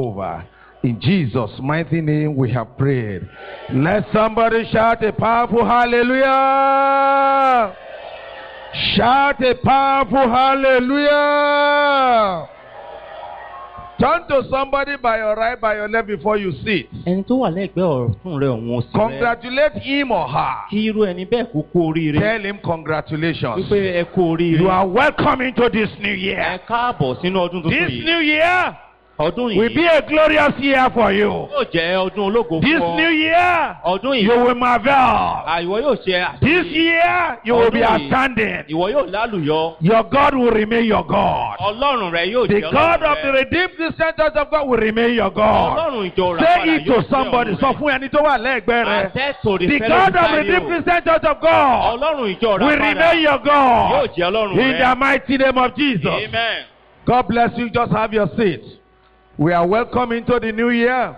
over. In Jesus' mighty name we have prayed. Let somebody shout a powerful hallelujah. Shout a powerful hallelujah. Turn to somebody by your right, by your left before you sit. ẹni tó wà lẹ́gbẹ̀ẹ́ ọ̀tún rẹ̀ òun òsì rẹ̀ Congratulate him or her. kí irú ẹni bẹ́ẹ̀ kó kú oríire Tell him congratulations. wípé ẹ kú oríire You are welcome into this new ẹ year. káàbọ̀ sínú ọdún tuntun This yìí new year ọdún will be yìí a glorious year for you. yóò jẹ́ ọdún ológo This fún new ọ year ọdún you yìí will marvel. àìwọ yóò ṣe This àṣeyọrí year you will be Ọdún yìí. outstanding. ìwọ yóò lálùyọ Your God will remain your God. ọlọ́run rẹ yóò The jẹ́ God of the ọlọ́run rẹ Redeemed Christian Church of God will remain your God. ọlọ́run ìjọ rà Say padà it to yóò jẹ́ somebody. ọ̀run Sọ rẹ fún ẹni tó wà lẹ́gbẹ̀ẹ́ rẹ. àtẹ́tò The God of Redeemed Christian Church of God ọlọ́run ìjọ rà will padà remain your yóò God. jẹ́ ọlọ́run In the rẹ mighty name of Jesus. amen. God bless you. Just have your seat. We are welcome into the new year.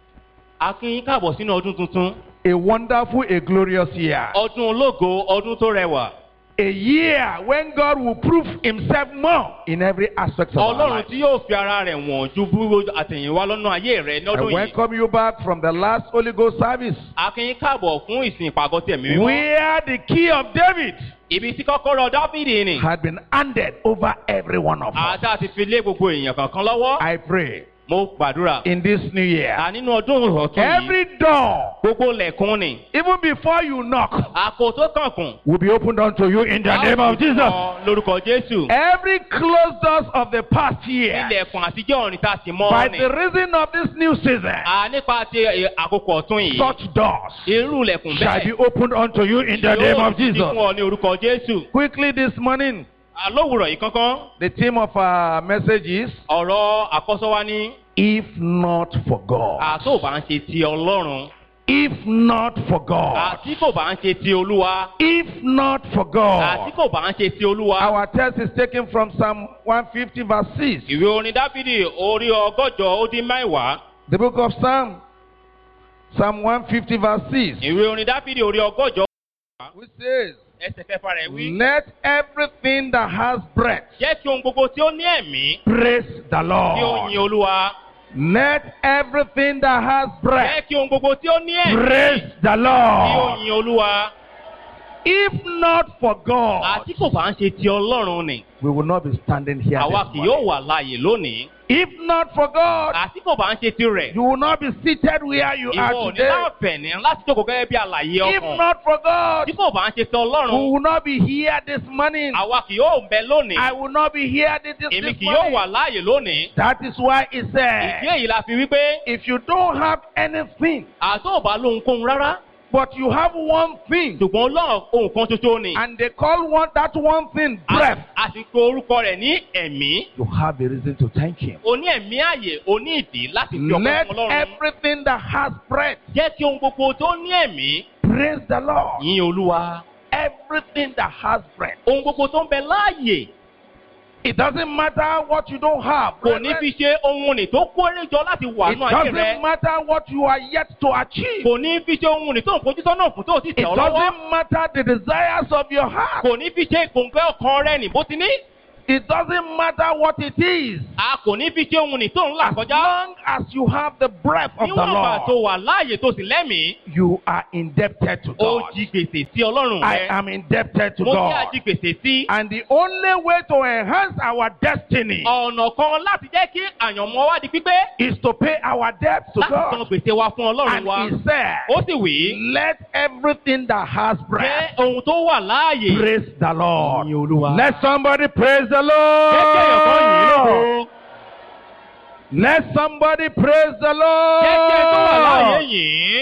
a kí yín káàbọ̀ sínú ọdún tuntun A wonderful, a glorious year. ọdún ológo ọdún tó rẹwà A year when God will prove himself more in every aspect of our ọlọ́run life. tí yóò fi ara rẹ̀ wọ̀n ju bí àtẹ̀yìnwá lọ́nà ayé rẹ̀ I lọ́dún yìí welcome you back from the last Holy Ghost service. a kí yín káàbọ̀ fún ìsìn ìpàgọ́ tẹ̀mí mímọ́ Where the key of David ibi tí kọ́kọ́rọ́ dáfídì ni had been handed over every one of us. àti àti fi lé gbogbo èèyàn kankan lọ́wọ́ I pray mo gbàdúrà in this new year, à nínú ọdún ọ̀tún yìí every door, gbogbo lẹ̀kùn ni even before you knock, àpò tó kànkùn will be opened unto you in the name of Jesus. lórúkọ jésù Every closed doors of the past year, ilẹ̀kùn àtijọ́ ọ̀rìn tá a sì mọ́ by ni the reason of this new season, à nípa ti ẹ, àkókò ọ̀tún yìí such doors irú ilẹ̀kùn shall be bẹ́ẹ̀ opened unto you in the name yóò of sì Jesus. fún ọ ní orúkọ jésù Quickly this morning, àlówùrọ̀ yìí kankan the theme of our message is ọ̀rọ̀ àkọ́sọ́ wa ní If not for God. àtó bá ń ṣe ti ọlọ́run If not for God. àti kò bá ń ṣe ti olúwa If not for àti God. kò bá ń ṣe ti olúwa. Our text is taken from Psalm 150, verse 6. ìwé orin dáfídì orí ọgọ́jọ ó dín mẹ́wàá The book of Psalm, Psalm 150, verse 6, ìwé orin dáfídì orí ọgọ́jọ which says, ẹsẹ̀ kẹfà rẹ̀ wí. Let everything that has breath jẹ́ kí ohun gbogbo tí ó ní ẹ̀mí praise the kí ó Lord. yin olúwa. Let everything that has jẹ́ breath kí ohun gbogbo tí ó ní ẹ̀mí praise the kí ó Lord. yin olúwa. If not for God, àti kò bá ń ṣe ti ọlọ́run ni we will not be standing here. àwa this kì yóò morning. wà láàyè lónìí. If not for God, àti kò bá ń ṣe ti rẹ̀ you will not be seated where you ìwọ are ò ní today. láǹfẹ̀ẹ́ni láti jókòó gẹ́gẹ́ bí àlàyé If ọkàn. not for God, tí kò bá ń ṣe ti we ọlọ́run will not be here this morning. àwa kì yóò bẹ lónìí. I will not be here this, this, èmi this kì yóò wà morning. láàyè lónìí. That is why it ìdí said, èyí la fi wípé if you don't have anything, àtọ́ ò bá lóhunkóhun rárá but you have one thing, ṣùgbọ́n ọlọ́run ohun kan ṣoṣo ni. and they call one that one thing breath, àsìkò orúkọ rẹ̀ ní ẹ̀mí. you have a reason to thank Him. o ní ẹ̀mí ààyè o ní ìdí láti fi ọkọ Let fún ọlọ́run. everything that has breath jẹ́ kí ohun gbogbo tó ní ẹ̀mí praise the Lord. yìn olúwa. Everything that has breath. ohun gbogbo tó ń bẹ láàyè It doesn't matter what you don't have. kò ní fi ṣe ohun ìní tó kórè jọ láti wà It nínú ayé rẹ. doesn't matter what you are yet to achieve. kò ní fi ṣe ohun ìní tó ń fojú sọ́nà fún tó ti It tẹ̀ ọ́ lọ́wọ́. doesn't matter the desires of your heart. kò ní fi ṣe ìkòǹgẹ́ ọkàn rẹ nì bó ti ní. It doesn't matter what it is. a kò ní fi ṣe ohun ìní tó ń là As kọjá. long as you have the breath of the níwọ̀n ìgbà tó Lord, wà láàyè tó sì lẹ́mìí. you are indebted to ó God. jí gbèsè sí ọlọ́run I rẹ. am indebted to mo jẹ́ God. ají gbèsè sí. And the only way to enhance our destiny ọ̀nà kan láti jẹ́ kí àyànmọ́ wá di pípé. is to pay our debt to láti san God. gbèsè wa fún ọlọ́run And wa. He said, ó sì wí. Let everything that has jẹ́ breath ohun tó wà láàyè. praise the Lord. Yin Olúwa. Let somebody praise the jẹ́ kí èèyàn kan yìn ín Lord. lógo. Let somebody praise the jẹ́ kí ẹni tó wà láàyè Lord. yìn ín.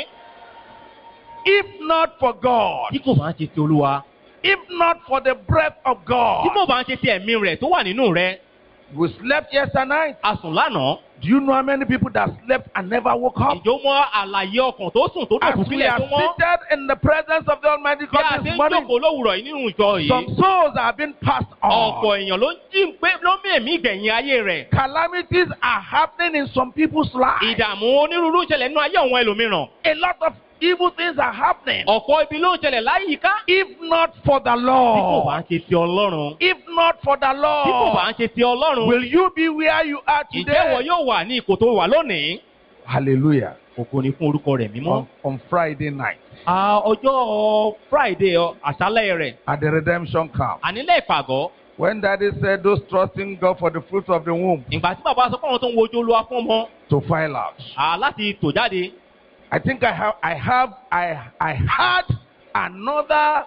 If not for God, tí kò bá ń ṣe ti olúwa. if not for the breath of tí God, kò bá ń ṣe ti ẹ̀mí rẹ̀ tó wà nínú rẹ̀. we slept yesterday night. a sùn lánàá. Do you know how many people that slept and never woke up? ìjọ mọ àlàyé ọkàn tó sùn tó As dòkú we sílẹ̀ are tó mọ́. seated in the presence of the Almighty bí a God ti this ń morning, jókòó lówùrọ̀ yìí nínú ìjọ some yìí. souls are being passed on. ọ̀pọ̀ èèyàn ló ń jí ń pé ló ń mí èmí ìgbẹ̀yìn ayé rẹ̀. Calamities are happening in some people's lives. ìdààmú onírúurú ń ṣẹlẹ̀ nínú ayé àwọn ẹlòmíràn. A lot of evil things are happening. ọ̀pọ̀ ibi ló ń ṣẹlẹ̀ láyìíká. If not for the tí kò bá Lord, ń ṣe ti ọlọ́run. if not for the tí kò bá ń Lord, ṣe ti ọlọ́run. will you be where you are ǹjẹ́ wọ today? yóò wà ní ipò tó wà lónìí? Hallelujah. ògo ni fún orúkọ rẹ̀ mímọ́. On, on Friday night Ah, ọjọ́ friday ọ, àṣálẹ̀ rẹ̀ at the redemption camp, ànílẹ̀ ìpàgọ́ when Daddy said those trusting God for the fruit of the womb ìgbà tí bàbá sọ pé àwọn tó ń wojú olúwa fún ọmọ to file out. ah, láti tò jáde I think I have, I have, I, I had another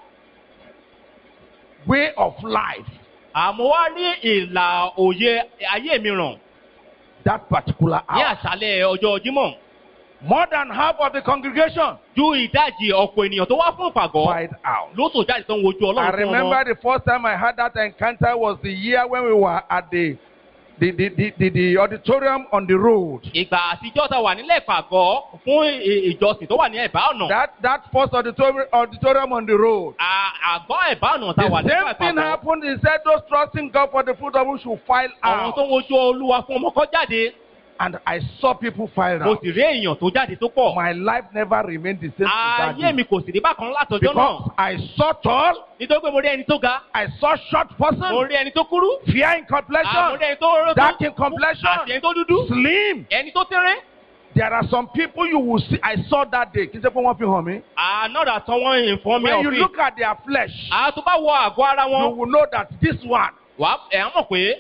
way of life àmọ́ wá rí ìlà òye ayé mi ràn that particular ní hour. àṣálẹ̀ ọjọ́ jímọ̀ More than half of the congregation ju ìdajì ọ̀pọ̀ ènìyàn tó wá fún ìpàgọ́ filed out. ló tò jáde tó ń wojú I ọlọ́run fún remember ọmọ the first time I had that encounter was the year when we were at the the, the, the, the, the auditorium on the road. ìgbà àtijọ́ ta wà nílẹ̀ ìpàgọ́ fún ì- ìjọsìn tó wà ní ẹ̀bá ọ̀nà That that first auditorium auditorium on the road. À- àgọ́ ẹ̀bá ọ̀nà ta The wà nílẹ̀ same thing ìpàgọ́ happened. He said those trusting God for the fruit of whom should file àwọn tó out. ń wojú olúwa fún ọmọ kọ́ jáde And I saw people file mo out. sì rí èèyàn tó jáde tó pọ̀ My life never remained the same. to that ayé day. mi kò sì rí bákan látọjọ́ Because náà I saw tall, nítorí pé mo rí ẹni tó ga I saw short mo person, rí ẹni tó kúrú fair in ah, mo complexion, rí ẹni tó dark in àti complexion, ẹni tó dúdú slim. ẹni tó tẹ́rẹ́ There are some people you will see. I saw that day. Kì í ṣe pé wọ́n fi hàn mí. ànádà tán wọ́n ìfọ́n mi When you ọ̀fìn look at their flesh, àtọ́ bá wọ àgọ́ ara you wọn will know that this one wà ẹ̀ á mọ̀ pé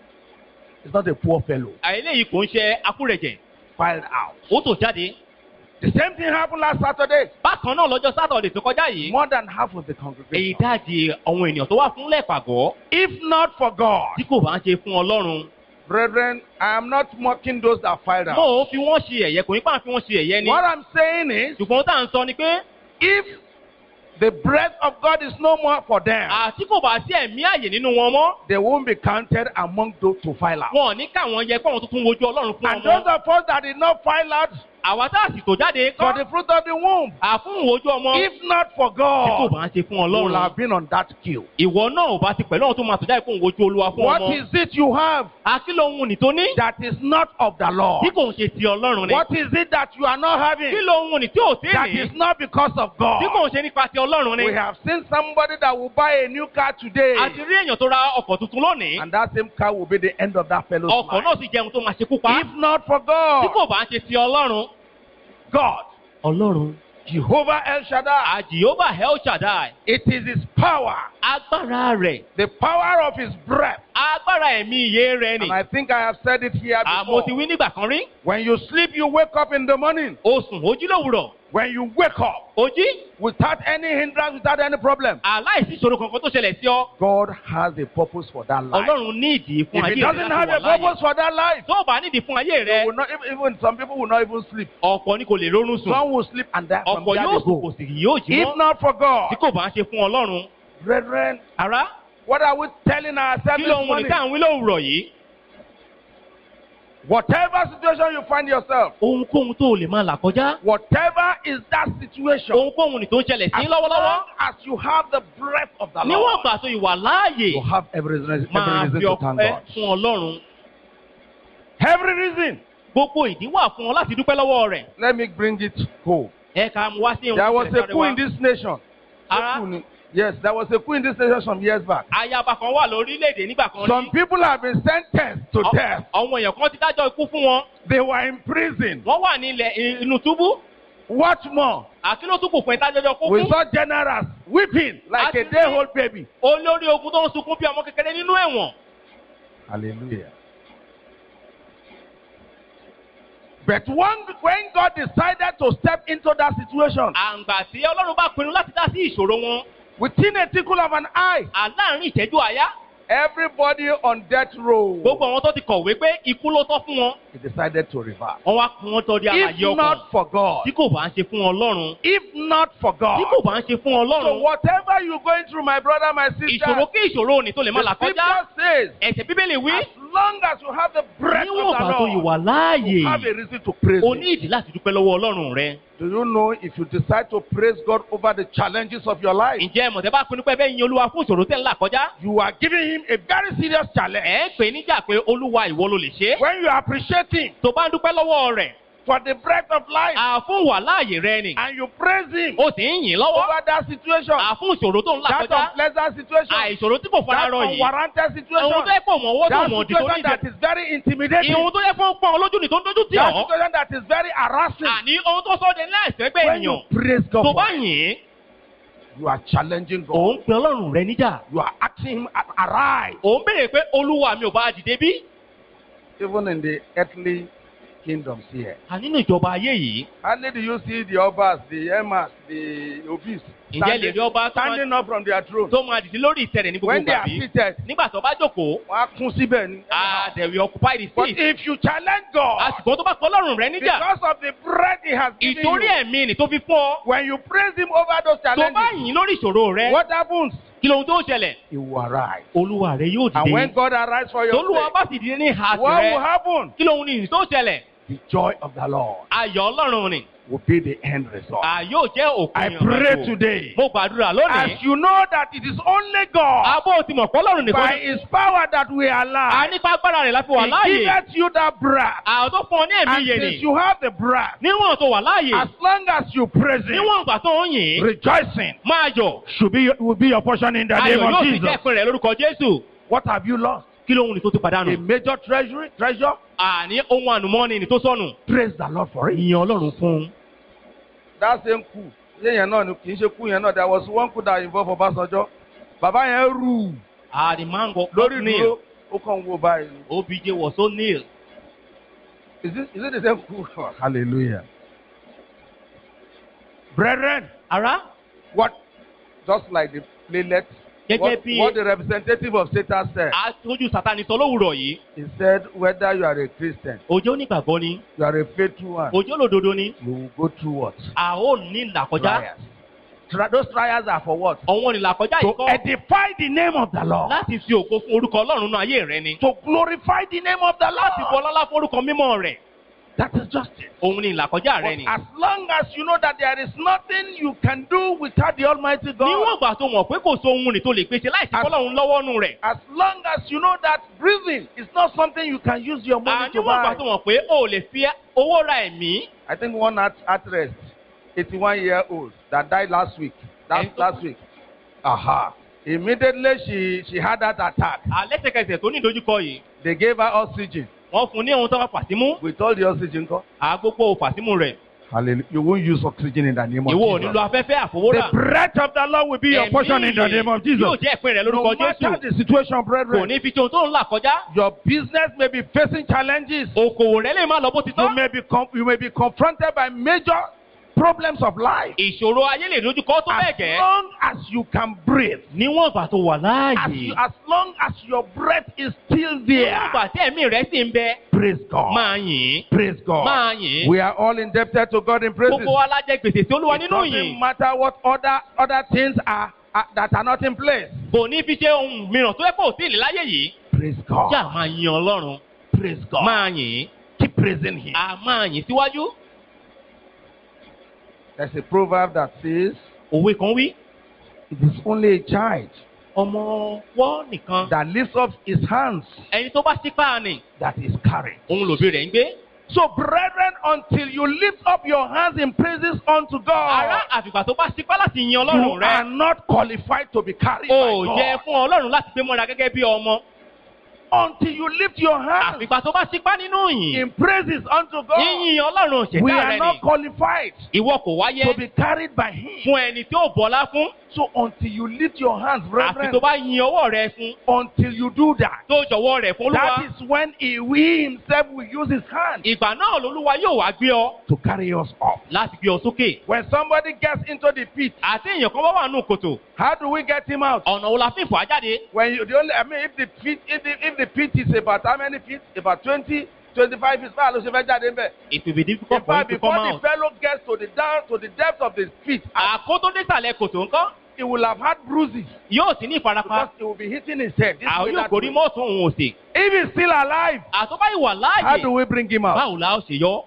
is not a poor fellow. eléyìí kò ń ṣe akúrẹ̀jẹ̀ Filed out. ó tò jáde The same thing happened last Saturday. bákan náà lọ́jọ́ sátọ̀dẹ̀ tó kọjá yìí More than half of the èyí congregation. dáàdi àwọn ènìyàn tó wà fún lẹ́ẹ̀pàgọ́ If not for God, tí kò bá ń ṣe fún ọlọ́run brethren, I am not mocking those that filed mo out. ò fi wọ́n ṣe ẹ̀yẹ kò ní pa fi wọ́n ṣe ẹ̀yẹ ni What I'm saying is, ṣùgbọ́n tá à ń sọ ni pé if the breath of God is no more for them, àti kò bá sí ẹ̀mí àyè nínú wọn mọ́ they won't be counted among those to file out. wọn ò ní káwọn yẹ pé àwọn tuntun wojú ọlọ́run fún And those ọmọ of us that did not file out àwa tá a sì tò jáde for kọ́ the fruit of the womb, àfún wojú ọmọ if not for tí kò God, bá ń ṣe fún you will ọlọ́run have been on that queue. ìwọ náà ò bá ti pẹ̀lú àwọn tó máa tò jáde kó ń wojú olúwa fún What ọmọ is it you have àti lóhun nì tó ní that is not of the Lord? tí kò ń ṣe ti ọlọ́run ni What is it that you are not kí having lóhun nì tí ò sí that ní is not because of tí kò God? ń ṣe nípa ti ọlọ́run ni We have seen somebody that will buy a new car today, àti rí èèyàn tó ra ọkọ̀ tuntun lónìí and that same car will be the end of that fellow's ọkọ̀ life. náà sì jẹun tó máa ṣekú pa If not for tí God, kò bá ń ṣe ti ọlọ́run God, ọlọ́run Jehovah El Shaddai, àjìyóbá el shaddai it is His power, agbára rẹ̀ the power of His breath. agbára ẹ̀mí iye rẹ̀ ni And I think I have said it here àmọ́ ti before. wí nígbà kan rí When you sleep, you wake up in the morning. o sùn ojí lówùrọ̀ When you wake up ojí without any hindrance, without any problem, aláìsí ìṣòro kankan tó ṣẹlẹ̀ sí ọ God has a purpose for that life. ọlọ́run ní ìdí fún If ayé He rẹ doesn't láti have wà a láàyè purpose for that life, tó o bá nídìí fún ayé you rẹ will not, even- even some people will not even sleep. ọ̀pọ̀ ni kò lè rórun sùn Some will sleep and die from ọ̀pọ̀ there yóò they sùn kò go. sì yóò jí If mọ́ not for tí God, kò bá ń ṣe fún ọlọ́run brethren, ará what are we telling ourselves kí this lóhun ní morning? tá à ń wí lówùrọ̀ yìí Whatever situation you find yourself, ohunkóhun tó o lè máa là kọjá whatever is that situation, ohunkóhun ní tó ń ṣẹlẹ̀ sí as lọ́wọ́lọ́wọ́ long as you have the breath of the níwọ̀n Lord, ìgbà tó ìwà láàyè you have every reason, every máa reason fi to thank ọpẹ́ God. fún ọlọ́run Every reason. gbogbo ìdí wà fún ọ láti dúpẹ́ lọ́wọ́ rẹ̀ Let me bring it home. ẹ ká mú wá sí ohun There tó was ṣẹlẹ̀ a sáré coup wá. in this nation. Ara? A coup ni- Yes, there was a coup in this nation some years back. ayaba kan wà lórílẹ̀‐èdè nígbà kan Some rí people have been sentenced to Ọ- death. àwọn èèyàn kan ti dájọ́ ikú fún wọn They were in prison. wọ́n wà ní ilẹ̀ inú túbú What more? àti ló tún kò fún ìtajọ́jọ́ kú We fún saw generals weeping like a Àti- day old baby. olórí ogun tó ń sunkún bí ọmọ kékeré nínú ẹ̀wọ̀n Hallelujah. But when, when God decided to step into that situation, àǹgbà tí ọlọ́run bá pinnu láti dá sí ìṣòro wọn within a tickle of an eye, àláàrin ìṣẹ́jú àyá everybody on death row, gbogbo àwọn tó ti kọ̀wé pé ikú ló tọ́ fún wọn he decided to reverse. wọ́n wá kún wọn tọ́ di àlàyé If ọkàn not for God, tí kò bá ń ṣe fún ọlọ́run if not for God, tí kò bá ń ṣe fún so ọlọ́run whatever you're going through, my brother, my sister, ìṣòro kí ìṣòro òní tó lè má là the kọjá scripture says, ẹ̀sẹ̀ bíbélì wí as long as you have the breath níwọ̀n of ìgbà the tó Lord, ìwà láàyè you have a reason to praise o Him. ní ìdí láti dúpẹ́ lọ́wọ́ ọlọ́run rẹ Do you know if you decide to praise God over the challenges of your life, ǹjẹ́ mọ̀tẹ́ bá pinnu pé bẹ́ẹ̀ yin olúwa fún ìṣòro tẹ́ ń là kọjá you are giving Him a very serious challenge. ẹ̀ ń pè níjà pé olúwa ìwọ ló lè ṣe é When you appreciate Him, tó bá ń dúpẹ́ lọ́wọ́ rẹ̀ for the breath of life àfún wà láàyè rẹ ni and you praise Him ó sì ń yìn lọ́wọ́ over that situation, àfún ìṣòro tó ń là that kọjá unpleasant situation, àìṣòro tí kò fara that rọ yìí unwarranted ohun situation, tó yẹ pé òmò owó tó that mọ̀ ọ̀dì tó situation níbẹ̀ that is very intimidating, ìhun tó yẹ fún pọ́n olójú ni tó ń dójú tì that ọ́ situation that is very harassing. àní ohun tó sọ́ọ́ de láìsẹ́ pé When you ènìyàn praise God, tó for bá it, yìn you are challenging God. òun pe ọlọ́run rẹ níjà You are asking Him, "A- arise. òun béèrè pé olúwa mi ò bá dìde bí Even in the earthly kingdoms here. a nínú ìjọba ayé yìí Hardly do you see the obas, the emas, the obese ǹjẹ́ lè rí standing, ọba tó máa- standing up from their throne. tó máa dìde lórí ìtẹ̀rẹ̀ ní gbogbo When they ìgbà are bí seated, nígbà tó bá jókòó wọ́n á kún síbẹ̀ ni. ah they will occupy the But seat if you challenge God, àsìkò tó bá pọ̀ ọlọ́run rẹ níjà because of the bread He has given ìtorí you, ẹ̀mí ni tó fi fún ọ when you praise Him over those tó bá challenges, yìn lórí ìṣòro rẹ what happens? kí lóhun tó ṣẹlẹ̀ He will arise. olúwa rẹ yóò And when dìde God arrives for your tolúwa sake, bá sì dìde ní ìhà what will tirẹ̀ happen? kí lóhun ní tó ṣẹlẹ̀ The joy of the Lord ayọ̀ ọlọ́run ni will be the end result. à yóò jẹ́ òkun I ìrìnàjò. pray today, mo gbàdúrà lónìí as you know that it is only God abó ti mọ̀ pé ọlọ́run nìkan by ni His power that we are a alive. nípa agbára rẹ̀ láti wà He láàyè giveth you that breath. àwọn tó fún ọ ní ẹ̀mí And yé since ni you have the breath, níwọ̀n tó wà láàyè as long as you praise Him, níwọ̀n ìgbà tó ń yìn rejoicing máa yọ̀ should be will be your portion in the name ayọ̀ of yóò sì Jesus. jẹ́ ìpín rẹ̀ lórúkọ jésù What have you lost? kí lóhun ní tó ti A pàdánù major treasury, treasure. àní ohun ànùmọ́ni ní tó sọnù Praise the Lord for it. ìyìn ọlọ́run fún un. That same coup. Yéèyàn náà ni kì í ṣe coup yẹn náà. There was one coup that involved Ọbásanjọ́. Bàbá yẹn rù àdìmáǹgọ̀ lórí neil dúró. Ó kàn ń wo báyìí. obj was so neil Is it, is it the same coup? Hallelujah. Brethren, ara what? Just like the playlet. Gẹ́gẹ́ What, bí- what the representative of Satan said. aṣojú sátani sọ lówùrọ̀ yìí He said, whether you are a Christian, òjò onígbàgbọ́ ni you are a faithful one, òjò olódodo ni you will go through what? a ó ní ìlàkọjá Trials. Tri- those trials are for what? ọ̀wọ́n ìlàkọjá To ìkọ́ edify the name of the Lord. láti fi ògo fún orúkọ ọlọ́run náà ayé rẹ ni To glorify the name of the láti bu Lord. ọlọ́lá fún orúkọ mímọ́ rẹ̀ That is justice. òun ni ìlàkọjá rẹ But ni. as long as you know that there is nothing you can do without the Almighty God, níwọ̀n ìgbà tó mọ̀ pé kò so ohun rìn tó lè pèsè láìsí As- fọlọ́run lọ́wọ́ nù rẹ̀. as long as you know that breathing is not something you can use your money to níwọ̀n ìgbà buy. tó mọ̀ pé o ò lè fi owó ra ẹ̀mí. I think one art- actress, 81 year old, that died last week. That And- last week. Aha. Immediately she, she had that attack. àlẹ́sẹ̀kẹsẹ̀ tó ní ìdojúkọ yìí They gave her oxygen. wọ́n fún un ní ohun tó wá fàtímú With all the oxygen, go. àgbógbó fàtímú rẹ̀. Hallelujah. You won't use oxygen in the name of ìwọ ò Jesus. nílò afẹ́fẹ́ àfọwọ́rà. The breath of the Lord will be your portion in the name of yóò Jesus. jẹ́ ìpín rẹ̀ No lórúkọ matter jésù. the situation, kò brethren, ní fi tí ohun tó ń là kọjá. your business may be facing challenges. okòwò rẹ̀ lè má lọ bó ti You tọ́. may be com- you may be confronted by major problems of life. ìṣòro ayé lè dojúkọ tó bẹ́ẹ̀ As gẹ́. long as you can breathe, níwọ̀n ìgbà tó wà as, láàyè. you, as long as your breath is still there, níwọ̀n ìgbà tí ẹ̀mí rẹ̀ sì ń bẹ. praise God. máa yìn. Praise God. máa yìn. We are all indebted to God in praises. gbogbo wa la jẹ gbèsè sí olúwa It nínú doesn't yìí. matter what other other things are, are that are not in place. kò ní fi ṣe ohun mìíràn tó yẹ kó sí ìlú láyé yìí. Praise God. kí a máa yin ọlọ́run. Praise God. máa yìn. Keep praising Him. a máa yìn síwájú. There's a proverb that says, òwe kan wí. "It is only a child ọmọ wọ́ nìkan. that lifts up his hands ẹni tó bá sípà ni that is carried." òun lòbí rẹ̀ ń gbé. So, brethren, until you lift up your hands in praises unto ará God, àfìgbà tó bá sípà láti yin you ọlọ́run are rẹ̀. not qualified to be carried o by yẹ God. fún ọlọ́run láti gbé mọ́ra gẹ́gẹ́ bí ọmọ. Until you lift your hands àfìgbà tó bá sípà nínú yìn. in praises unto God, yíyin ọlọ́run we òṣèlú are rẹ̀ not ni. qualified ìwọ kò wáyé to be carried by Him. fún ẹni tí ó bọ́lá fún. So, until you lift your hands, àfi brethren, tó bá yin ọwọ́ rẹ̀ fún. until you do that, tó jọ̀wọ́ rẹ̀ fún that olúwa. is when He, we Himself will use His hand ìgbà náà lolúwa yóò wá gbé ọ to carry us up. láti gbé ọ sókè. When somebody gets into the pit, àti èèyàn kan bá wà nù kòtò. how do we get him out? ọ̀nà wo la fi fà á jáde. When you the only I mean if the pit if the if the pit is about how many feet? About 20, 25 feet far ló ṣe fẹ́ jáde ńbẹ̀. it will be In difficult for you fact, to before come the out. fellow gets to the down to the depth of the pit, àkótó désàlẹ̀ kòtò ńkọ́ he will have had bruises yóò sì ní ìfarapa. because he will be hitting his head. This àwọn way, yóò that gorí way. mọ́ọ̀tún òun òsè. If he's still alive, àtọ́bá ìwà how do láàyè. we bring him out? báwo la ó ṣe yọ.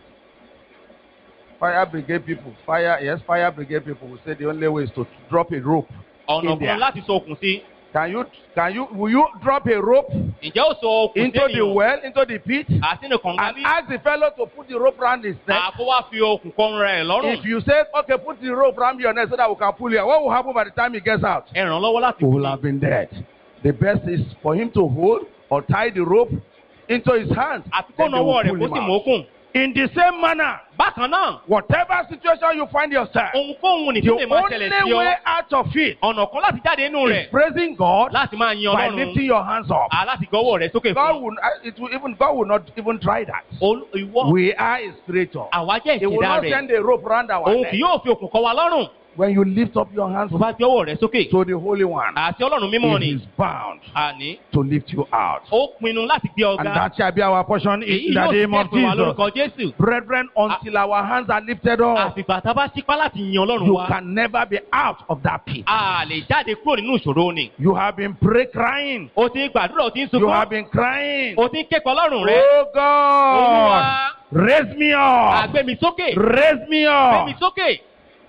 Fire brigade people, fire yes, fire brigade people will say the only way is to drop a rope ọ̀nà In there. kan láti sọ okùn sí. Can you, can you, will you drop a rope ǹjẹ́ ó sọ okùn into the sẹ́yìn well, into the pit, àsínú kànga and bí ask the fellow to put the rope around his neck? àkó wá fi okùn kọrun rẹ̀ lọ́rùn If you say, okay, put the rope around your neck so that we can pull you out, what will happen by the time he gets out? ẹ ràn án lọ́wọ́ láti He will have been dead. The best is for him to hold or tie the rope into his hands. àti kó Then they nawọ́ will rẹ̀ pull kó him sì out. mókùn In the same manner, bákan náà whatever situation you find yourself, ohunkóhun ní the tó lè máa ṣẹlẹ̀ sí only ọ way out of it ọ̀nà kan láti jáde inú rẹ̀ is praising God láti máa yin by ọlọ́run lifting your hands up. à láti gbọ́wọ́ rẹ̀ sókè God fún will, uh, it will even God will not even try that. Olú- ìwọ We are His creator. àwa jẹ́ He will ìṣẹ̀dá not rẹ̀ send a rope around our òun neck. kì yóò fi okùn kọ wa lọ́rùn When you lift up your hands tó bá gbé ọwọ́ rẹ̀ sókè to the Holy One, àti ọlọ́run mímọ́ He ni is bound àní to lift you out. ó pinnu láti gbé And ọ̀gá that shall be our portion èyí in the yóò sì name of kẹ́kọ̀ọ́ wa Jesus. lórúkọ Jésù Brethren, until our hands are lifted up, àfìgbà tá a bá sípá láti yin ọlọ́run you wa can never be out of that pit. a lè jáde kúrò nínú ìṣòro ni You have been pray crying. o ti ń gbàdúrà o ti ń You have sunkún been crying. o ti ń kẹ́kọ̀ọ́ ọlọ́run rẹ Oh olúwa God, raise me up. àgbẹ̀ mi sókè Raise me gbé mi up. sókè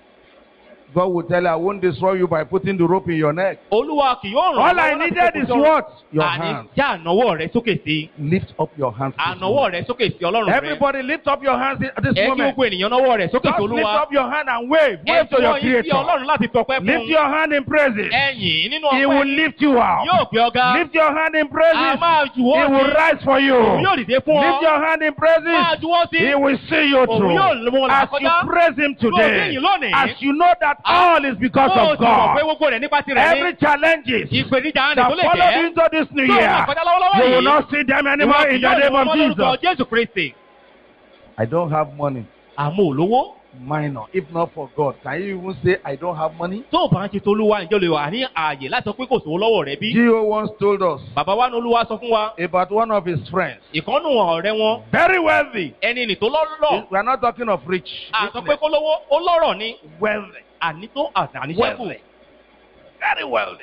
God will tell you, I won't destroy you by putting the rope in your neck. olúwa kì yóò ràn All I lọ́wọ́ láti needed kókó is sọ́run. what? Your àní hands. já ànáwọ́ rẹ sókè sí Lift up your hands. this ànáwọ́ moment. rẹ sókè sí ọlọ́run rẹ Everybody lift up your hands at this ẹ kí moment. gbogbo ènìyàn náwọ́ rẹ sókè sí Just lift olúwa up your hand and wave. ẹ Wave to your fún yín sí creator. ọlọ́run láti tọpẹ́ Lift fún your hand in praises. ẹ̀yìn nínú He will ọpẹ́ lift you yóò out. gbé ọ̀gá Lift your hand in a praises. máa He juwọ́ will sí rise for you. òun yóò dìde fún ọ Lift your hand in máa praises. juwọ́ sí He will see you òun through. yóò mú ọ As you làkọjá praise Him today, yìn lónìí. as you know that Ah. all is because bó o of ti mọ̀ pé God. gbogbo rẹ̀ nípa tirẹ̀ Every ní challenges ìpèníjà rẹ̀ that tó lè followed jẹ́ into this new tó year, wà kọjá lọ́wọ́lọ́wọ́ you will yìí not see them ìwọ anymore kì in the yóò rí name wọn of lórúkọ Jesus. Jésù Kristi I don't have money. àmọ́ olówó Minor. If not for God, can you even say I don't have money? tó o bá ń ṣe tolúwa ǹjẹ́ o lè wà ní ààyè láti sọ pé kò sówó lọ́wọ́ rẹ bí Gio once told us bàbá wa ní olúwa sọ fún wa about one of his friends, ìkànnù ọ̀rẹ́ wọn very wealthy. ẹni nì tó lọ́rọ̀ We are not talking of rich. à sọ pé kó lówó ó lọ́rọ̀ ni Wealthy. àní tó àníṣẹ́kù Wealthy. Very wealthy.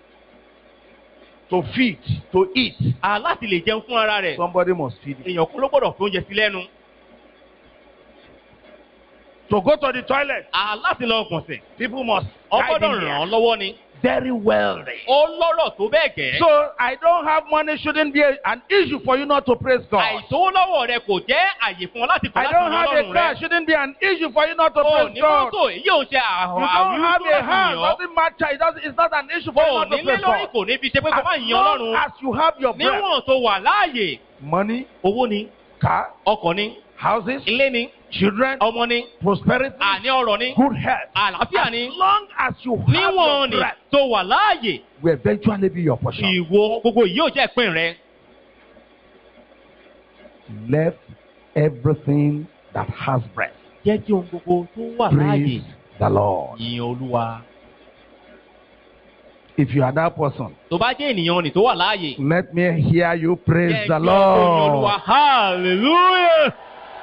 To feed, to eat, à láti lè jẹun fún ara rẹ̀ somebody must feed him. èèyàn kú ló gbọ́dọ̀ fi oúnjẹ sí lẹ́nu To go to the toilet, à láti lọ gbọ̀nsẹ̀ people must ọ guide gbọ́dọ̀ him ràn án here. lọ́wọ́ ni Very wealthy. ó lọ́rọ̀ tó bẹ́ẹ̀ gẹ́ So I don't have money shouldn't be a- an issue for you not to praise God. àìsówó lọ́wọ́ rẹ kò jẹ́ àyè fún ọ láti kọ̀ I láti don't yan have a ọlọ́run car rẹ shouldn't be an issue for you not to o praise ní God. mọ́tò èyí ò ṣe You àwọn don't have a hand, àwíwú doesn't matter. It doesn't, it's not an issue for you o not to nílé praise lórí God. kò ní fi ṣe pé kò má As yan long ọlọ́run as you have your breath, níwọ̀n tó wà láàyè money, owó ni car, ọkọ̀ ni houses, ilé ni children, ọmọ ni prosperity, àní ọrọ̀ ni good health. àlàáfíà ni As long as you have your níwọ̀n ni breath, tó wà láàyè will eventually be your portion. ìwo gbogbo yìí ò jẹ́ ìpín rẹ Let everything that has breath jẹ́ kí ohun gbogbo tó wà láàyè praise the Lord. yin olúwa If you are that person, tó bá jẹ́ ènìyàn ni tó wà láàyè let me hear you praise jẹ́ the kí ọkọ̀ yin olúwa Lord. hallelujah.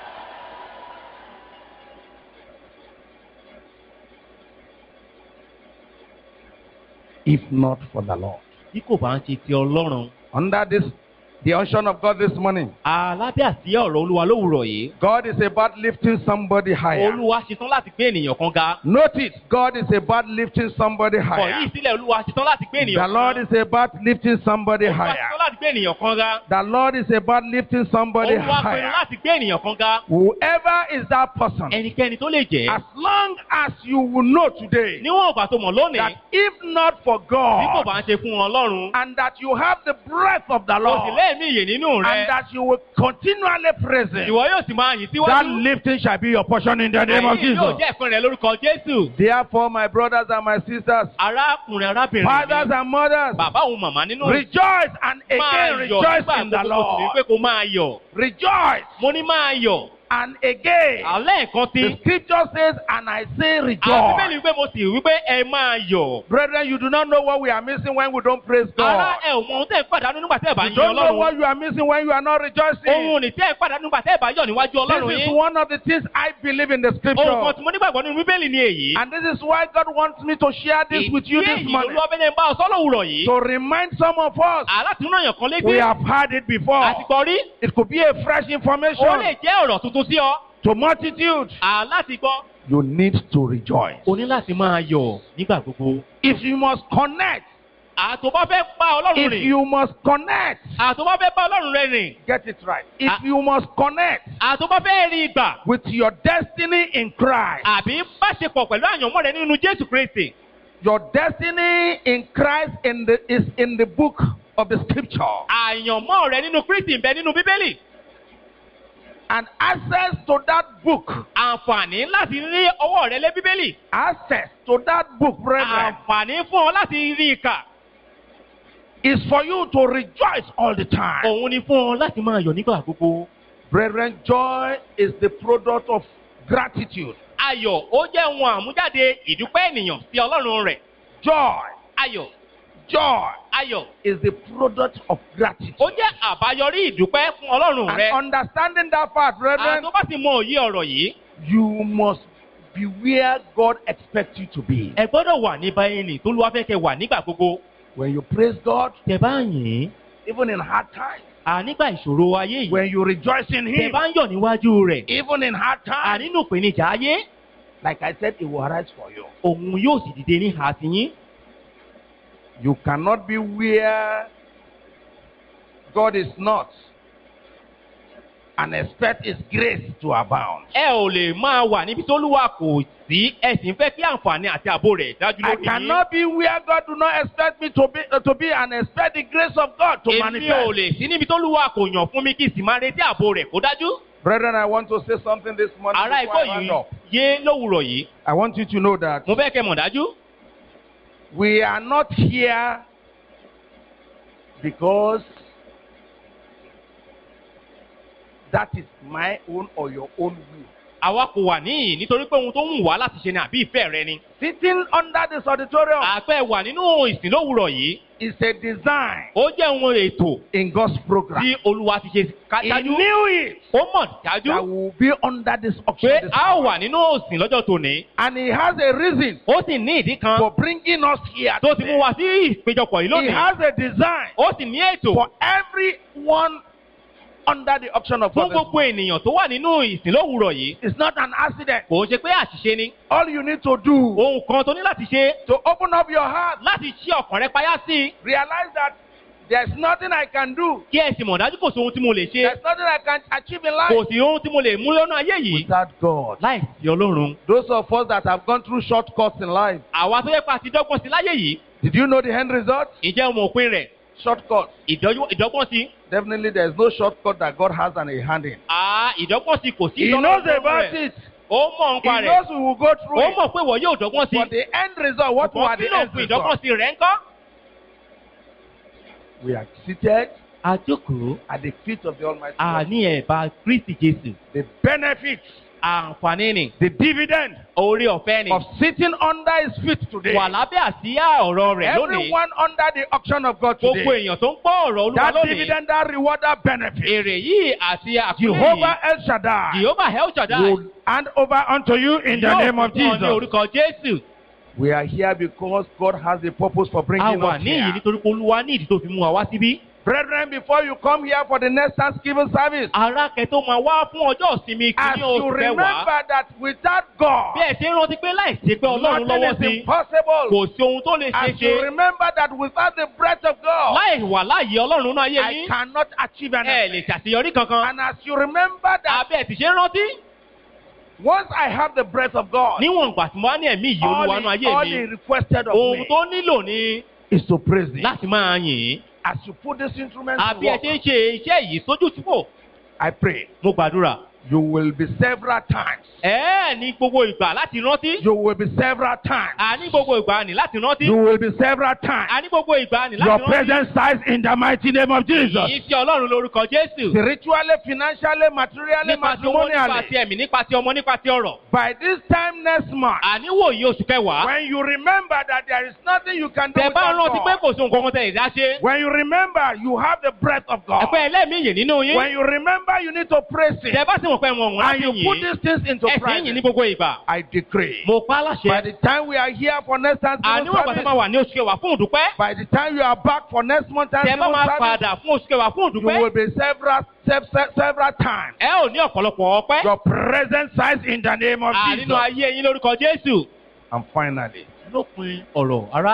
If not for the Lord. bí kò bá ń ṣe ti ọlọ́run Under this, the unction of God this morning, alábẹ́ àti ọ̀rọ̀ olúwa lówùrọ̀ yìí God is about lifting somebody higher. olúwa ṣetán láti gbé ènìyàn kan ga Note it, God is about lifting somebody kọ̀ yìí higher. sílẹ̀ olúwa ṣetán láti gbé ènìyàn The kan Lord is about lifting somebody olúwa higher. ṣetán láti gbé ènìyàn kan ga The Lord is about lifting somebody olúwa pinnu higher. láti gbé ènìyàn kan ga Whoever is that person, ẹnikẹ́ni tó lè jẹ́ as long as you will know today níwọ̀n ìgbà tó mọ̀ lónìí that if not for bí kò God bá ń ṣe fún ọlọ́run and that you have the breath of the kò sì Lord lẹ́ẹ̀mí ìyè nínú rẹ and that you will continually praise Him, ìwọ yóò sì máa yìn that síwájú lifting shall be your portion in the name of èyí yóò Jesus. jẹ́ ìpín rẹ lórúkọ jésù Therefore, my brothers and my sisters, arákùnrin arábìnrin fathers mi and mothers, bàbá òun màmá nínú rejoice and máa again yọ̀ rejoice nígbà in the gbogbo kò sì ní pé Lord. kó máa yọ̀ Rejoice mo ní máa yọ̀ and again. alẹ́ nǹkan tí The scripture says, and I say àbíbélì rejoice. wípé mo sì wípé ẹ máa yọ̀ Brethren, you do not know what we are missing when we don't praise ará God. ẹ ò mọ ohun tẹ́ ẹ pàdánù nígbà tẹ́ ẹ bá You yin don't know ọlọ́run what you are missing when you are not rejoicing. ohun ní tẹ́ ẹ pàdánù nígbà tẹ́ ẹ bá yọ̀ níwájú ọlọ́run This is yín one of the things I believe in the ohun kan scripture. tí mo nígbàgbọ́ nínú bíbélì ni èyí And this is why God wants me to share this with you ìdí this èyí morning. olúwabẹ́lẹ̀ ń bá ọ sọ́lọ́ òwúrọ̀ yìí To remind some of us, alátìmúnà yàn kan létí we have heard it before. àtìgbọ́ rí It could be a fresh ó lè information jẹ́ ọ̀rọ̀ tuntun sí ọ to multitude. alátìgbọ́ You need to rejoice. o ní láti máa yọ̀ nígbà gbogbo If you must connect àtò bá fẹ́ bá ọlọ́run If rìn you must connect, àtò bá fẹ́ bá ọlọ́run rẹ rìn get it right. If Ah. you must connect àtò bá fẹ́ rí ìgbà with your destiny in Christ, àbí báṣepọ̀ pẹ̀lú àyànmọ́ rẹ nínú jésù kristi your destiny in Christ in the, is in the book of the scripture. àyànmọ́ rẹ nínú kristi ń bẹ nínú bíbélì And access to that book, àǹfààní láti rí ọwọ́ rẹ lé bíbélì access to that book, brethren, àǹfààní fún ọ láti rí i kà is for you to rejoice all the time. òun ni fún ọ láti máa yọ̀ nígbà gbogbo. Brethren, joy is the product of gratitude. ayọ̀ ó jẹ́ ohun àmújáde ìdúpẹ́ ènìyàn sí ọlọ́run rẹ̀ Joy, ayọ̀ joy ayọ̀ is the product of gratitude. ó jẹ́ àbáyọrí ìdúpẹ́ fún ọlọ́run And rẹ̀ understanding that fact, brethren, àtọ́ bá ti mọ òye ọ̀rọ̀ yìí you must be where God expects you to be. ẹ gbọ́dọ̀ wà ní báyìí tó ló wá fẹ́ kẹ wà nígbà gbogbo When you praise God, tẹ bá ń yìn even in hard times, à nígbà ìṣòro ayé yìí when you rejoice in tẹ Him, bá ń yọ̀ níwájú rẹ̀ even in hard à times, nínú ìpèníjà ayé like I said, it will arise for you. òun yóò sì dìde ní àtìyín You cannot be where God is not and expect His grace to abound. ẹ ò lè máa wà níbi tó lúwa kò sí ẹ sì ń fẹ́ kí àǹfààní àti ààbò rẹ̀ dájú I lórí yín. cannot be where God do not expect me to be, uh, to be and expect the grace of God to èmi ò manifest. lè sí níbi tó lúwa kò yàn fún mi kí n sì máa retí ààbò rẹ̀ kó dájú. Brethren, I want to say something this morning. ará before ikọ̀ I round yìí up. yé lówùrọ̀ yìí I want you to know that mo fẹ́ kẹ́ mọ̀ dájú. we are not here because that is my own or your own will. àwa kò wà níyìn nítorí pé ohun tó ń wù wá láti ṣe ni àbí ìfẹ́ rẹ ni. Sitting under this auditorium àpẹ wà nínú ìsìn lówùrọ̀ yìí is a design ó jẹ́ ohun ètò in God's program. tí olúwa ti ṣe ká- He dájú. knew it ó mọ̀ that dájú we will be under this auction. pé this a ó hour. wà nínú ìsìn lọ́jọ́ tòní. And he has a reason ó sì ní ìdí kan for bringing us here. tó ti mú today. wa sí ìpéjọpọ̀ yìí He lónìí. has a design ó sì ní ètò for everyone under the auction of fún God. this gbogbo ènìyàn tó wà nínú ìsìn lówùrọ̀ yìí. It's not an accident. kò ń ṣe pé àṣìṣe ni. All you need to do ohun kan tó ní láti ṣe to open up your heart, láti ṣí ọkàn rẹ payá sí i. realize that there's nothing I can do. kí ẹ sì mọ̀ dájú kò sí ohun tí mo lè ṣe. There's nothing I can achieve in kò life sí ohun tí mo lè mú lọ́nà ayé yìí. without God. láì sí ọlọ́run. Those of us that have gone through shortcuts in life, àwa tó yẹ pa àti dọ́gbọ́n sí láyé yìí. did you know the end result? ìjẹ́ ọmọ òpin rẹ̀ Shortcuts. ìdọ́jú- ìdọ́gbọ́n sí. Definitely, there's no shortcut that God has and a hand in. àá ìdọ́gbọ́n sí kò sí He ìdọ́gbọ́n knows fún about rẹ̀. it. ó mọ̀ He nípa rẹ̀. knows we will go through ó it. mọ̀ pé wọ́n yóò dọ́gbọ́n sí. But the end result, what Ṣùgbọ́n were kí the ló end fi ìdọ́gbọ́n result? sí rẹ̀ ńkọ́? We are seated àjókòó at the feet of the Almighty God. àní ẹ̀bá kristi jésù. The benefits, àǹfààní ni the dividend orí ọ̀fẹ́ ni. of sitting under His feet today. wà lábẹ́ àsíá ọ̀rọ̀ rẹ̀ lónìí. Everyone under the auction of God gbogbo today. èèyàn tó ń gbọ́ ọ̀rọ̀ olúwa That lónìí. dividend, that reward, that benefit. èrè yìí àti àkúrẹ́ Jehovah yìí. El Shaddai jehovah el shaddai. will hand over unto you in the yóò name of fún ọ ní Jesus. orúkọ jésù. We are here because God has a purpose for a bringing wà us níyì here. nítorí pé olúwa ní ìdí tó fi mú wa wá síbí. Brethren, before you come here for the next Thanksgiving service, ara kẹtó máa wá fún ọjọ́ ìsinmi as kìíní you oṣù kẹwàá. remember that without God, bí ẹ ṣe ń rántí pé láìsí pé ọlọ́run nothing lọ́wọ́ is sí impossible. kò sí ohun tó lè ṣe As you ṣe remember that without the breath of God, láì wà láàyè ọlọ́run náà ayé I yín cannot achieve ẹ lè anything. ṣàṣeyọrí kankan. And as you remember that àbí ẹ ti ṣe ń rántí. once I have the breath of God, níwọ̀n ìgbà tí mo wá ní ẹ̀mí yìí all olúwa náà he, ayé all mi he requested of ohun me tó nílò ni is to praise him. láti máa yìn ín. As you put this instrument to àbí ẹ work, ṣe ń ṣe iṣẹ́ yìí sójú túbọ̀ I pray mo gbàdúrà. you will be several times. ẹ ní gbogbo ìgbà láti rántí. You will be several times. àní gbogbo ìgbà ní láti rántí. You will be several times. àní gbogbo ìgbà ní Your láti rántí. presence size in the mighty name of Jesus. Èyí sí Ọlọ́run lórúkọ Jésù. Spiritually, financially, materially, Nípa ti owó, nípa ti matrimonially. ẹ̀mí, nípa ti ọmọ, nípa ti ọ̀rọ̀. By this time next month, Àníwò yìí oṣù kẹwàá. when you remember that there is nothing you can do Tẹ bá without rántí pé God, kò sí nǹkan kan tẹ̀ ìdá ṣe. when you remember you have the breath of God, Ẹ̀pẹ́ ẹlẹ́mìí yìí nínú yín. when you remember you need to praise Him, Tẹ bá sì mọ̀ pé wọn wọ́n and láti you put yìn. these things into Ẹ̀sìn yìn ní practice, gbogbo ìgbà. I decree. Mo pa á By láṣẹ. the time we are here for next Thanksgiving Àníwọ̀n ìgbà tẹ máa service, wà ní oṣù kẹwàá fún ìdúpẹ́. by the time you are back for next month Tẹ bá Thanksgiving máa service, padà fún oṣù kẹwàá fún you will ìdúpẹ́. be several, sev- sev- several times. Ẹ ò ní ọ̀pọ̀lọpọ̀ ọpẹ́. Your present size in the name of Ànínú Jesus. ayé yín lórúkọ Jésù. And finally, Lópin ọ̀rọ̀ ará.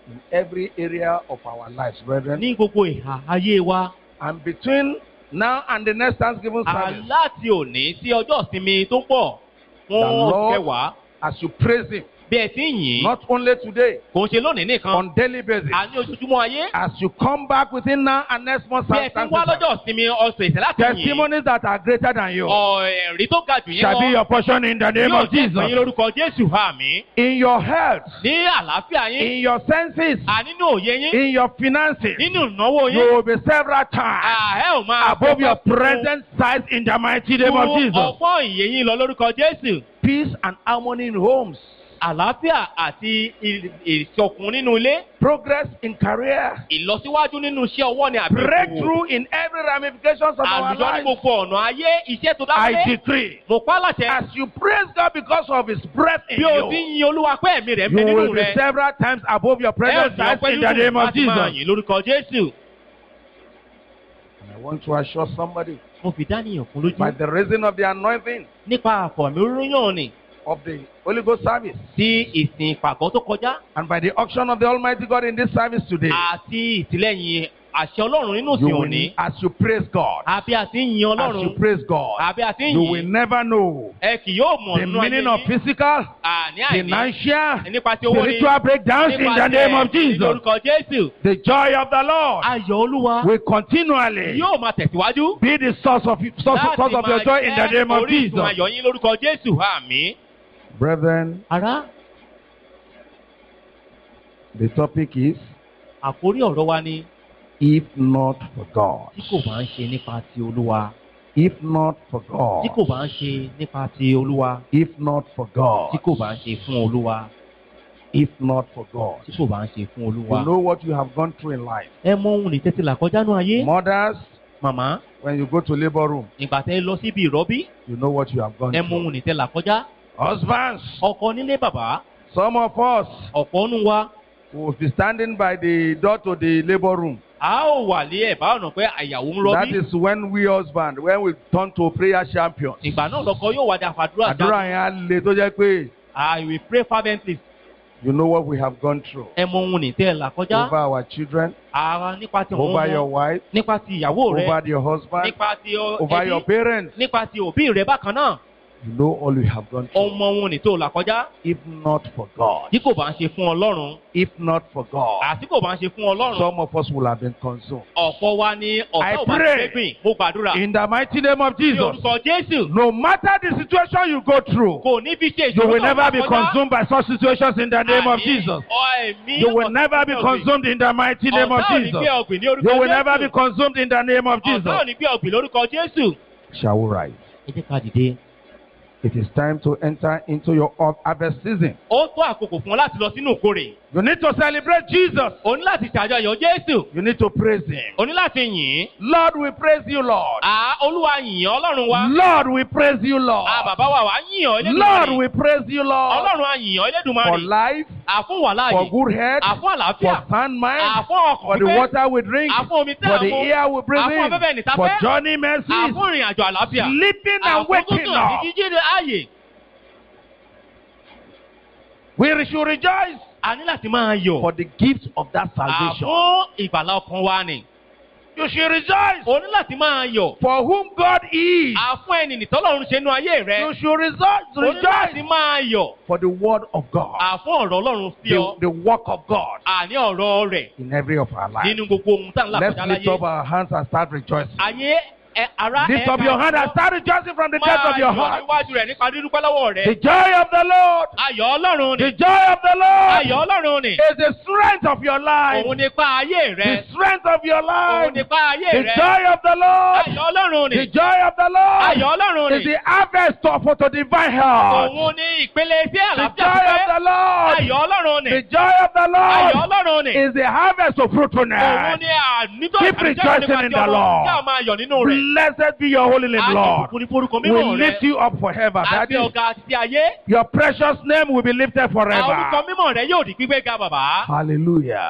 in every area of our lives, brethren. ní gbogbo ìhà ayé wa. And between now and the next Thanksgiving service, aláti òní sí ọjọ́ ìsinmi tó pọ̀ fún The oṣù Lord- kẹwàá as you praise Him, bí ẹ ti ń yìn ín, not only today, kò ń ṣe lónìí nìkan on daily basis, àní ojoojúmọ́ ayé as you come back within now and next month, bí ẹ ti ń wá lọ́jọ́ ìsinmi ọ̀sẹ̀ ìṣẹ̀ láti yìn ín, testimonies that are greater than you ọ̀ ẹ̀rí tó ga jù yín shall be lọ your portion in the name yóò of jẹ́ ìpín yín Jesus. lórúkọ Jésù àmì In your health, ní àlàáfíà yín in your senses, ànínú òye yín in your finances, nínú ìnáwó you yín will be several times àẹ́ ò máa above your fọpẹ́ fún- present size in the mighty name of fún Jesus. ọgbọ́n ìyè yín lọ lórúkọ Jésù Peace and harmony in homes, àlàáfíà àti ì- ìṣọ̀kan nínú ilé progress in career, ìlọsíwájú nínú iṣẹ́ ọwọ́ ni àbí ìṣòwò. breakthrough in every ramifications of our àlùjọ ní lives. gbogbo ọ̀nà ayé iṣẹ́ tó I dáwọ́lé decree, mo pa á láṣẹ as you praise God because of His breath in bí o ti ń you, yin olúwa pé ẹ̀mí rẹ̀ ń bẹ you nínú will be rẹ̀ several times above your ẹ ò present sì size ọpẹ́ in the nínú name of láti máa Jesus. yìn lórúkọ Jésù. And I want to assure somebody mo fi dánìyàn kún lójú by the reason of the anointing nípa àfọ̀mí rúyàn ni of the Holy Ghost service sí ìsìn ìpàgọ́ tó kọjá and by the auction of the Almighty God in this service today, àti ìtìlẹ́yìn àṣẹ ọlọ́run nínú you ìsìn will, òní as you praise God, àbí àti ń yin as you ọlọ́run praise God, àbí àti ń you will yìn never know ẹ kì yóò mọ̀ the nínú ayé meaning of yín physical, àní àìní financial, nípa ti owó ni spiritual breakdowns in the name of nípasẹ̀ Jesus. lórúkọ Jésù The joy of the Lord ayọ̀ olúwa will continually yóò máa tẹ̀síwájú. be the source of, source, source of your joy in the name of orísun Jesus. ayọ̀ yín lórúkọ Jésù àmín. Brethren, Ará, the topic is àkórí ọ̀rọ̀ wa ni if not for God. tí kò bá ń ṣe nípa ti olúwa. If not for Tí kò God. bá ń ṣe nípa ti olúwa. If not for Tí God. kò bá ń ṣe fún olúwa. If not for God. Tí kò bá ń ṣe fún olúwa. You know what you have gone through in life. Ẹ mọ ohun nìtẹ́tí là kọjá nú ayé. Mothers, Màmá, when you go to labor room, ìgbà tẹ́ ẹ lọ síbi ìrọ́bí. you know what you have gone Ẹ mọ through. ohun nìtẹ́ là kọjá. Husbands, Ọkọ nílé bàbá. some of us Ọ̀pọ̀ nù wa. will be standing by the door to the labor room. A ó wà lé ẹ̀bá ọ̀nà pé àyàwó ń That rọ́bí. is when we husband, when we turn to prayer champions. Ìgbà náà lọkọ yóò wá di àfàdúrà Àdúrà yẹn á le tó jẹ́ pé I will pray fervently. you know what we have gone through. Ẹ mọ ohun nìtẹ́ là kọjá. Over our children, Ara nípa ti àwọn over your ọmọ. wife, Nípa ti ìyàwó rẹ. over your husband, Nípa ti ọ- over your ẹbí. parents. Nípa ti òbí rẹ bákan náà. You know all we have gone through. Ọmọ ohun nìtò là kọjá. If not for God, Tí kò bá ń ṣe fún Ọlọ́run. if not for God, Àti kò bá ń ṣe fún Ọlọ́run. some of us will have been consumed. Ọ̀pọ̀ wa ni I ọ̀tá ò bá pray. ti fẹ́ gbìn. Mo gbàdúrà. In the mighty name of Ní Jesus, orúkọ Jésù. no matter the situation you go through, Kò ní fi ṣe you ìṣòro will náà never be kọjá. consumed by such situations in the name of Àní Jesus. ọ ẹ̀mí You will ọ̀tá never be ò ní gbé ọ̀gbìn. consumed in the mighty name of Ọ̀tá ò ní Jesus. gbé ọ̀gbìn ní orúkọ You will never be Jésù. consumed in the name of Ọ̀tá ò Jesus. ní gbé ọ̀gbìn lórúkọ Jésù. Shall we rise? Ẹ jẹ́ ká dìde. It is time to enter into your harvest season. Ó tó àkókò fún ọ láti lọ sínú ìkórè. You need to celebrate Jesus. O ní láti ṣàjọyọ̀ Jésù. You need to praise Him. O ní láti yìn ín. Lord, we praise you, Lord. À Olúwa yìn ọ́ Ọlọ́run wa. Lord, we praise you, Lord. À bàbá wa wà yìn ọ́ Lord, Elédùmarè. we praise you, Lord. Ọlọ́run á yìn ọ́ For Elédùmarè. life, Àfún wà for láàyè. good health, Àfún àlàáfíà. for sound mind, Àfún ọkàn for the pípé. water we drink, Àfún omi tí for a the mu. air we breathe Àfún afẹ́fẹ́ in, nìta for fẹ́. journey mercies, Àfún ìrìn àjò àlàáfíà. sleeping and Àfún waking gúngùn àti up. jíjíde ààyè. We should rejoice A ní láti máa yọ̀. for the gift of that salvation. Àfún ìgbàlá ọkàn wa ni. You should rejoice O ní láti máa yọ̀. for whom God is. Àfún ẹni nìtọ́lọ́run ṣe nú ayé rẹ. You should rejoice, O ní láti rejoice máa yọ̀. for the word of God, Àfún ọ̀rọ̀ Ọlọ́run sí the, ọ. the work of God Àní ọ̀rọ̀ rẹ̀ in every of our lives. nínú gbogbo ohun tá à ń là Let's kọjá lift láyé. up our hands and start rejoicing. Ayé ẹ ara Lift up your hand and start rejoicing from the depth of your Máa yọ̀ heart. níwájú rẹ̀ nípa dídúpẹ́ lọ́wọ́ The rẹ̀. joy of the Lord, Ayọ̀ Ọlọ́run the ni. joy of the Lord Ayọ̀ Ọlọ́run ni. is the strength of your life. Òun nípa ayé The rẹ̀. strength of your Òun life. nípa ayé The rẹ̀. joy of the Lord. Ayọ̀ Ọlọ́run The ni. joy of the Lord Ayọ̀ Ọlọ́run is ni. the harvest of for to divine health. Òun ní ìpele sí The àlàáfíà joy of pípẹ́. the Lord. Ayọ̀ Ọlọ́run ni. The joy of the Ayọ̀ Lord Ọlọ́run ni. is the harvest of Òun fruitfulness. ní ànítọ́ Keep rejoicing in the Lord. Kí a máa yọ̀ nínú rẹ̀. Blessed be your holy name, Lord. Àjùkú ní forúkọ We mímọ́ rẹ̀. lift you up forever, Àti Daddy. ọ̀gá àti ayé. Your precious name will be lifted Àwọn orúkọ forever. mímọ́ rẹ̀ yóò di gbígbé ga bàbá. Hallelujah.